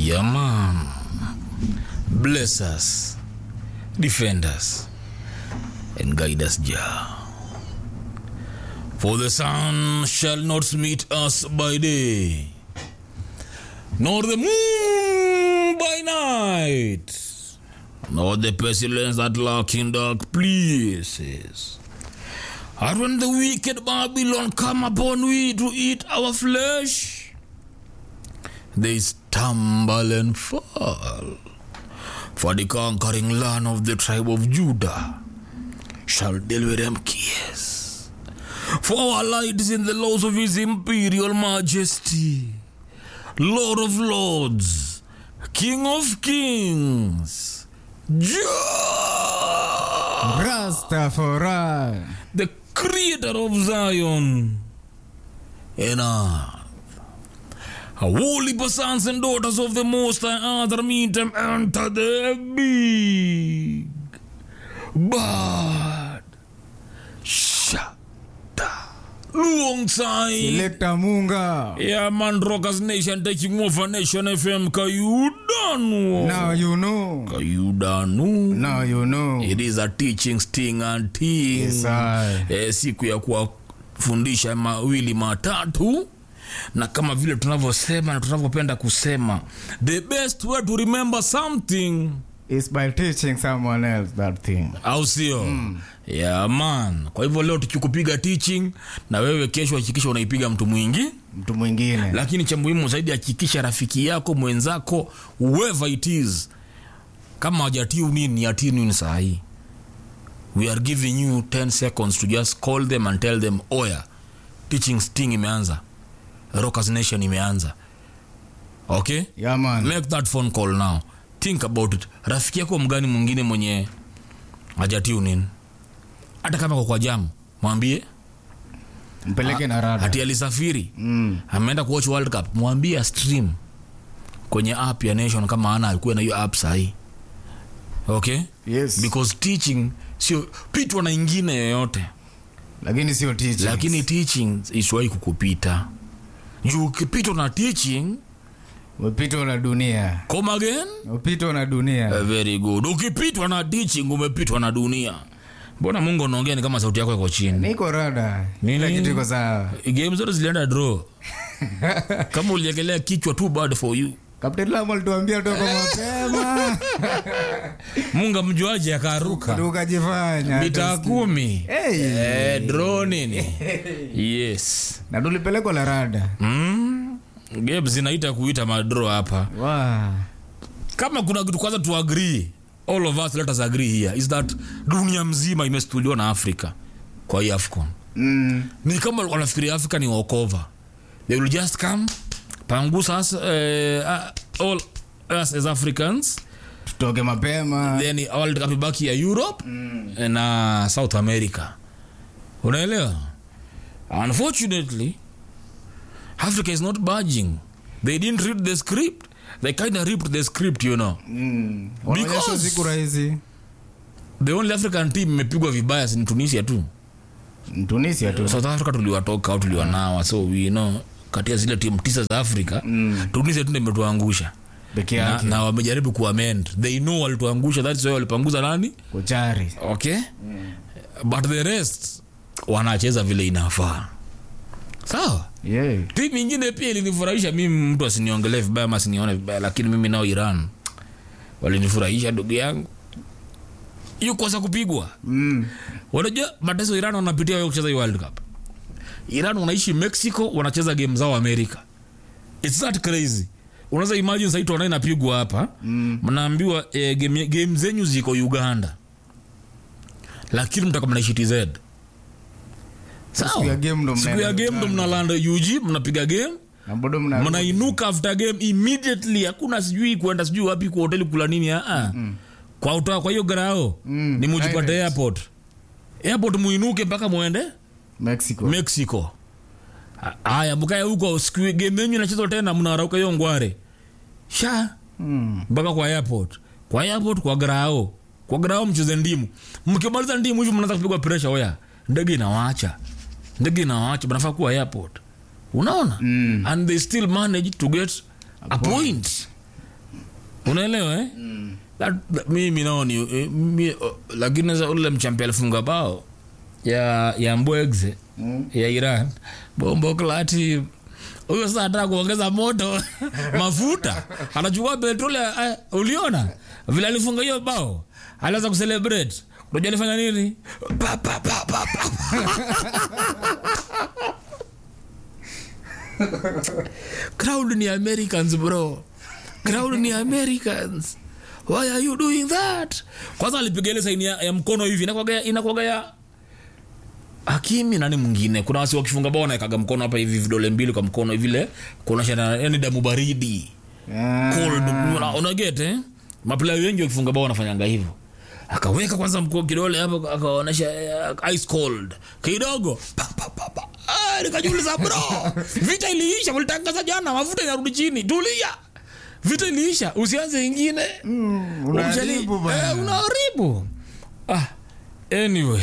Yeah, man. Bless us, defend us, and guide us, Jah. For the sun shall not meet us by day, nor the moon by night, nor the pestilence that lurk in dark places. And when the wicked Babylon come upon we to eat our flesh, they stumble and fall. For the conquering land of the tribe of Judah shall deal with them kiss. For our light is in the laws of his imperial majesty, Lord of lords, King of kings, Jah, Rastafari. the creator of Zion and earth. Holy sons and daughters of the Most High Other meet them enter the big bad shada alongside Selector Munga. yeah man rockers nation taking over nation fm kayudanu Now you know. kayudanu Now you know. it is a teaching sting and ting Yes, I. eh, siku ya kuwafundisha mawili matatu na kama vile tunavyosema na tunavyopenda kusema the best way to remember something It's by teaching someone else that thing. au sio mm. yeah, man kwa hivyo leo tukikupiga teaching na wewe kesho hakikisha unaipiga mtu mwingi Mtu mwingine. lakini cha muhimu zaidi hakikisha rafiki yako mwenzako whoever it is kama hajatiu nini atiu nini sahii we are giving you 10 seconds to just call them and tell them oya teaching sting imeanza rockers nation imeanza okay Yeah, man. make that phone call now think about it rafiki yako mgani mwingine mwenye hajatiu nini hata kama kwa kwa jamu mwambie Mpeleke na rada. hati alisafiri Mm. ameenda kuwatch world cup mwambie stream kwenye app ya nation kama ana alikuwa na hiyo app sahii okay Yes. because teaching sio pitwa na ingine yoyote Lakini sio teaching. lakini teaching isiwahi kukupita juu ukipitwa na teaching Umepitwa na dunia. come again Umepitwa na dunia. Eh, very good ukipitwa na teaching umepitwa na dunia mbona mungu unaongea ni kama sauti yako iko chini Niko rada. Nini? Kila kitu iko sawa. game zote zilienda draw kama uliekelea kichwa too bad for you Captain Lam alituambia toka mapema. mungu amjuaje akaruka Tukajifanya. mita kumi Hey. eh, draw nini yes Na tulipelekwa la rada. mm. game zinaita kuita madro hapa Wow. kama kuna kitu kwanza tu agree all of us let us agree here is that dunia mzima imestuliwa na afrika kwa hii afcon Mm. ni kama wanafikiria afrika ni walkover they will just come pangusa us, uh, all us as africans Tutoke mapema. then world cup ibaki ya europe na south america unaelewa unfortunately africa is not budging they didn't read the script they kind of ripped the script you know Mm. Wanaonyesha Because- siku rahisi. the only african team imepigwa vibaya ni tunisia tu Tunisia tu. south africa tuliwatoka au tuliwanawa so we know kati ya zile timu tisa za afrika Mm. tunisia tu ndio imetuangusha Peke na, yake. na wamejaribu kuamend they know walituangusha that's why walipanguza nani Kuchari. okay but the rest wanacheza vile inafaa sawa Yeah. timu ingine pia ilinifurahisha mimi mtu asiniongelee vibaya ama asinione vibaya lakini mimi nao iran walinifurahisha ndugu yangu hiyo kosa kupigwa Mm. unajua mateso iran wanapitia wewe kucheza hii world cup iran wanaishi mexico wanacheza game zao america its that crazy unaweza imagine sahii tuona inapigwa hapa Mm. mnaambiwa eh, game, game zenyu ziko uganda lakini mtaka mnaishi tz Siku ya game ndo siku ya mnaenda game ndo mnalanda ug mnapiga game Na bado mna mnainuka after game immediately hakuna sijui kwenda sijui wapi kwa hoteli kula nini aa kwa utoa kwa hiyo grao Mm, ni mujipate direct. airport airport muinuke mpaka muende Mexico. mexico Ha- haya mkae huko siku game yenyu inachezwa tena mnarauka hiyo ngware sha Mm. mpaka kwa airport kwa airport kwa grao kwa grao mcheze ndimu mkimaliza ndimu hivi mnaanza kupigwa pressure oya ndege inawacha ndege inawacha mnafaa kuwa airport unaona Mm. and they still manage to get a point unaelewa eh? That, that, mimi naoni eh, mi, oh, lakini sasa ule mchampi alifunga bao ya ya mbwegze Mm. ya iran bombo klati huyo sasa anataka kuongeza moto mafuta anachukua petroli eh, uliona vile alifunga hiyo bao alianza kucelebrate unajua alifanya nini pa, pa, pa, pa, pa. crowd ni americans bro crowd ni americans why are you doing that kwanza alipiga ile saini ya, ya mkono hivi inakwaga ya- inakwaga ya hakimi nani mwingine kuna wasi wakifunga bao naekaga mkono hapa hivi vidole mbili kwa mkono vile kuonyesha na- yani damu baridi Ah. cold una- unaget eh maplaya wengi wakifunga bao wanafanyanga hivyo akaweka kwanza mkoo kidole hapo akaonyesha eh, ice cold kidogo pa, pa, pa, pa. Ah, nikajiuliza bro vita iliisha ulitangaza jana mafuta inarudi chini tulia vita iliisha usianze ingine Mm, unaharibu Umeshali- bana. eh, unaharibu ah, anyway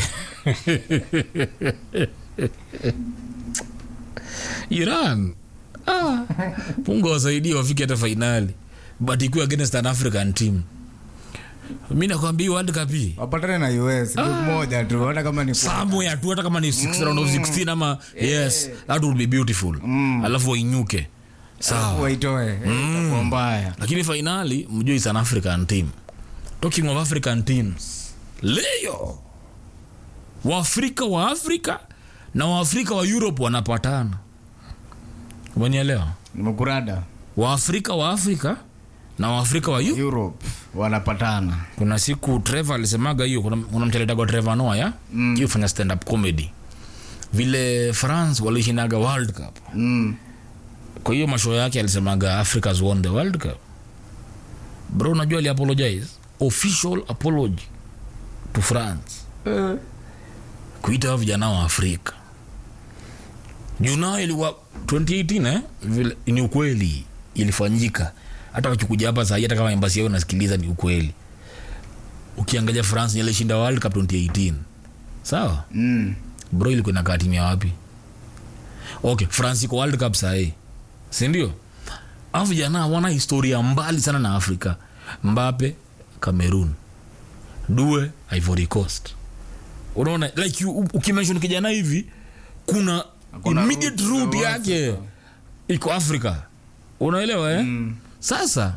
iran ah, mungu awasaidie wafike hata fainali but ikuwe against an african team mi nakwambia world cup hii wapatane na us group moja tu hata kama ni somewhere tu hata kama ni six round of 16 ama yes that would be beautiful alafu wainyuke sawa waitoe eh, itakuwa mbaya lakini fainali mjue is an african team talking of african teams leo waafrika wa afrika na waafrika wa europe wanapatana umenielewa nimekurada waafrika wa afrika na waafrika wa Eu- europe wanapatana kuna siku trevor alisemaga hiyo kuna, kuna mcheletagwa trevor noa ya mm. fanya stand up comedy vile france walishinaga world cup mm. kwa hiyo masho yake alisemaga africa's won the world cup bro unajua ali apologize official apology to france kuita hao vijana wa afrika junao ilikuwa 2018 eh? vile ni ukweli ilifanyika hata wakikuja hapa sahii hata kama embasi yao nasikiliza ni ukweli ukiangalia france ilishinda world cup 2018 sawa Mm. bro ilikuwa inakaa timu ya wapi okay france iko world cup sahii sindio afu jana wana historia mbali sana na afrika mbape cameroon due ivory coast unaona like you- u- ukimenshon kijana hivi kuna Kuna immediate route za route yake iko afrika unaelewa eh? Mm. sasa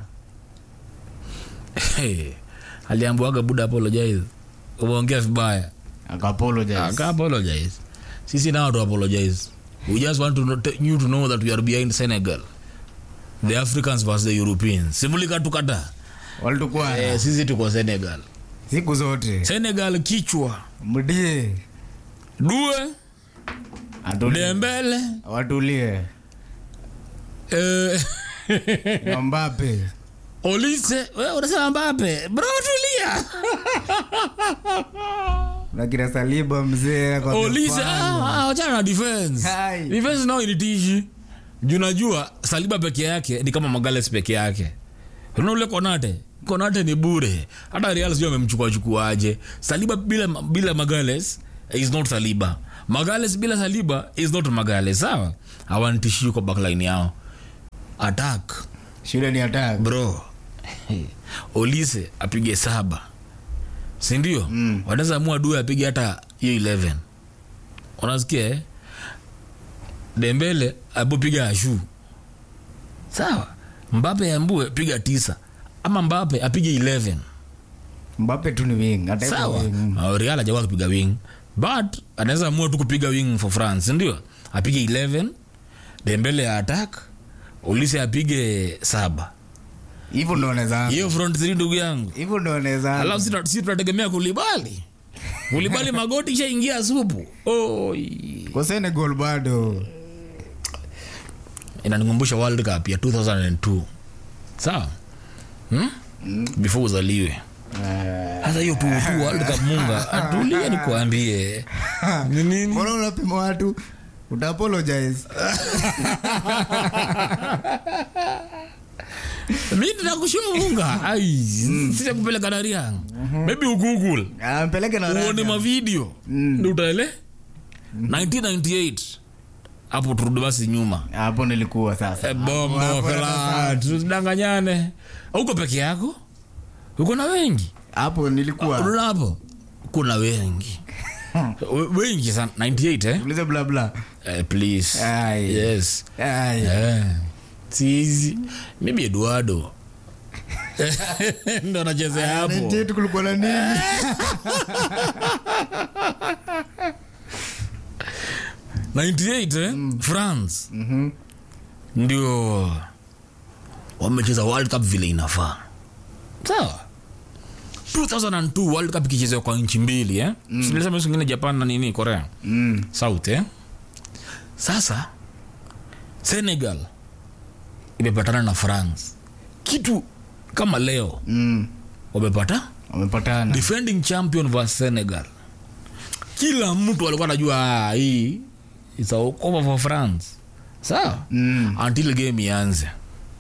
hey, aliambuaga buda apologize umeongea vibaya Aka-apologize. Aka apologize. Sisi now to apologize. We just want to know, t- you to know that we are behind Senegal. The Africans versus the Europeans. Simulika tukata. walitukuwa Eh, sisi tuko Senegal. siku zote Senegal kichwa. mdie Due, atulie Dembele, watulie eh, na Mbappe Olise. Wewe unasema Mbappe. Bro tulia. na kina Saliba mzee kwa Olise, mfano. ah, ah, achana na defense. Hai. Defense nao ilitishi. Junajua Saliba peke yake ni kama Magales peke yake. Unaona ule Konate? Konate ni bure. Hata Real sio amemchukua chukuaje. Saliba bila bila Magales is not Saliba. Magales bila Saliba is not Magales. Sawa? Hawantishii kwa backline yao. Attack shule ni attack bro. Olise apige saba. Si ndio? Mm. Wanaweza amua Due apige hata hiyo 11. Unasikia eh? Dembele apopiga ashu. Sawa. Mbape ambue piga tisa. Ama Mbape apige 11. Mbappe tu ni wing hata hivyo Sawa. wing. Uh, Real hajawahi kupiga wing. But anaweza amua tu kupiga wing for France, ndio? Apige 11. Dembele ya attack. Olise apige saba. hivyo ndo wanaweza Hiyo front three ndugu yangu. hivyo ndo wanaweza alafu sisi tuna- sisi tunategemea kulibali kulibali magoti ishaingia supu Oi. kwa Senegal bado inanikumbusha world cup ya 2002 sawa hmm? before uzaliwe Eh, hasa hiyo tu tu world cup munga atulie nikuambie ni nini mbona unapima watu uta apologize mi nitakushua munga ai sija kupeleka dari yangu maybe ugoogle Ah, mpeleke na uone rada. mavideo Mm. ndi utaele 1998 hapo turudi basi nyuma hapo nilikuwa sasa Eh, bombo Hapo- hapo fela sasa. tusidanganyane uko peke yako uko na wengi hapo nilikuwa unaona hapo kuna wengi We- wengi sana 98 eh? ulize bla bla Eh, please Ai. yes Ai. Eh, sizi maybe eduardo ndo anachezea hapo 98 kulikuwa na nini 98 eh? france Mhm. ndio wamecheza world cup vile inafaa sawa 2002 world cup ikichezewa kwa nchi mbili eh? mm. silisema hizo zingine japan na nini korea Mm. south eh? sasa senegal imepatana na france kitu kama leo Mm. wamepata wamepatana defending champion vs senegal kila mtu alikuwa anajua "Ah, hii is a over for france sawa Mm. until game ianze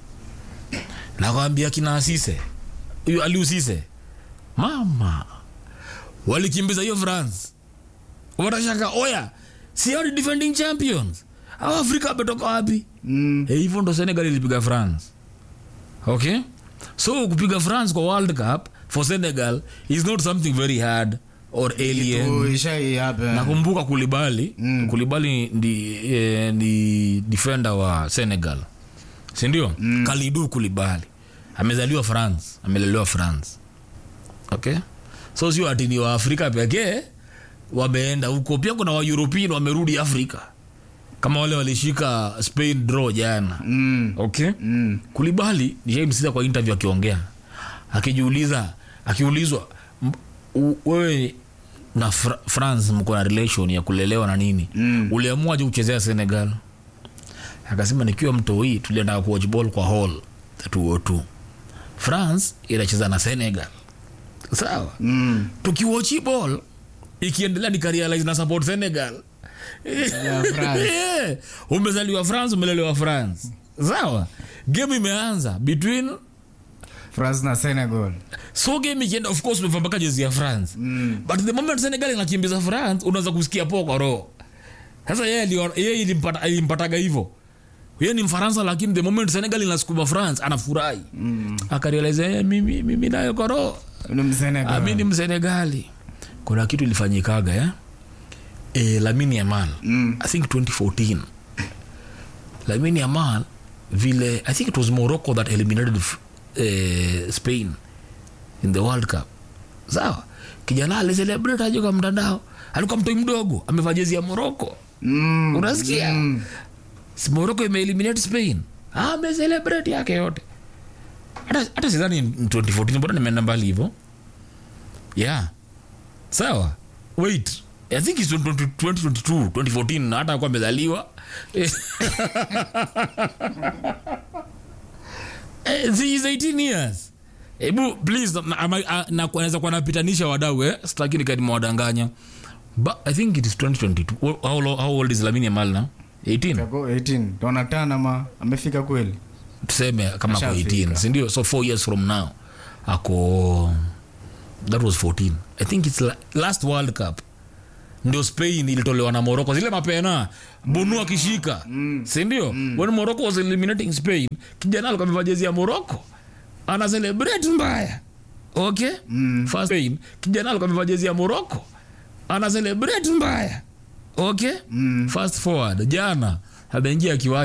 nakwambia kina asise huyu aliusise mama walikimbiza hiyo france watashaka oya si hao ni defending champions au afrika ametoka wapi Mm. Eh, hivyo ndo senegal ilipiga france okay so kupiga france kwa world cup for senegal is not something very hard or alien Oh, ishai hapa nakumbuka kulibali Mm. kulibali ndi, eh, ni defender wa senegal sindio mm. kalidu kulibali amezaliwa france amelelewa france okay so sio ati ni waafrika pekee wameenda huko pia kuna waeuropean wamerudi afrika kama wale walishika spain draw jana Mm. okay Mm. kulibali nishaimsikiza kwa interview akiongea akijiuliza akiulizwa m- u- wewe na Fra- france mko na relation ya kulelewa na nini Mm. uliamua je kuchezea senegal akasema nikiwa mtoi tulienda kuwatch ball kwa hall 202 france inacheza na senegal sawa Mm. tukiwachi ball ikiendelea nikarealize na support senegal Ya France. Eh, umezaliwa france umelelewa france sawa game imeanza between france na senegal so game ikienda of course umevaa mpaka jezi ya france Mm. but the moment senegal inakimbiza france unaweza kusikia poa kwa roho sasa yeye alio- yeye ilimpata- ilimpataga hivyo yeye ni mfaransa lakini the moment senegal inasukuma france anafurahi mm. akarealize eh, mimi, mimi nayo kwa roho ni msenegal Ah, mi ni msenegali kuna kitu ilifanyikaga ya e, lamini yamal Mm. i think 2014 lamini yamal vile i think it was morocco that eliminated uh, spain in the world cup sawa kijana alicelebrate aje kwa mtandao alikuwa mtoi mdogo amevaa jezi ya morocco Mm. unasikia Mm. Si morocco imeeliminate spain Ah, amecelebrate yake yote hata hata sidhani in 2014 mbona nimeenda mbali hivyo yeah sawa wait i think it's 20- 2022 2014 na hata akuwa amezaliwa Eh, he is 18 years hebu please na- ama- a- na- naweza kuwa napitanisha wadau eh? sitaki nikanimewadanganya but i think it is 2022 How- how, lo- how old is lamini yamal now 18 Kako 18 donatana ma amefika kweli tuseme kama ako Ashafika. 18 sindio so four years from now ako that was 14 i think its la, last world cup ndio spain ilitolewa na morocco zile mapena bunu akishika mm. sindio mm. when morocco was eliminating spain kijana alikuwa amevaa jezi ya morocco ana celebrate mbaya okay mm. first spain kijana alikuwa amevaa jezi ya morocco ana celebrate mbaya okay mm. fast forward jana ameingia kiwanja